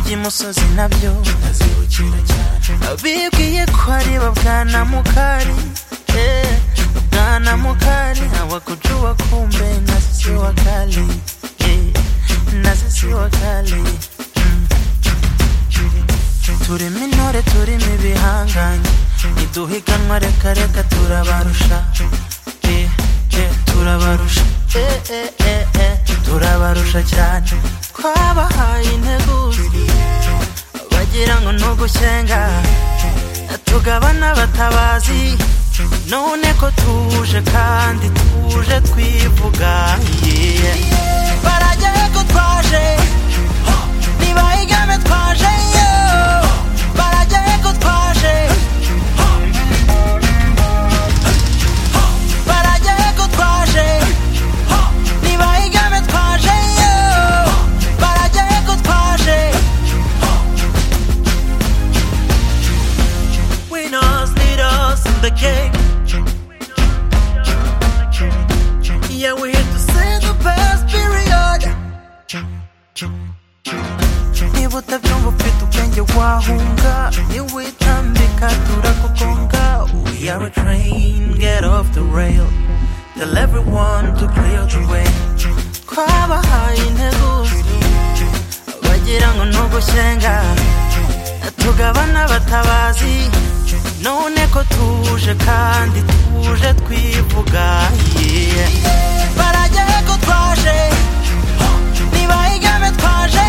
by'imusozi nabyo bibwiye ko ari ba bwana mukari eh, bwana mukari hawakujua kumbe na sisi wakali eh, na sisi wakali mm. turimo intore turimo ibihangange iduhiganwa reka reka turabarusha eh, eh, turabarusha eh, eh, eh, eh, turabarusha cyane twabahaye integuza bagira ngo nugusenga tugabana batabazi none ko tuje kandi tuje twivuga yeah. barajya ko twaje ntibayigame twaje yo barajya ko twaje barajya ko twaje ntibayigame twaje yo barajya ko twaje Winners lead us in the game. Yeah, we're here to sing the best period. Niba utabyumva ufite ubwenge wahunga niwitambika turakugonga We are a train, get off the rail Tell everyone to clear the way Twabahaye integuza Bagira ngo nugusenga tugabana batabazi none ko tuje kandi tuje twivuga yeah. barajya ko twaje ntibayigame twaje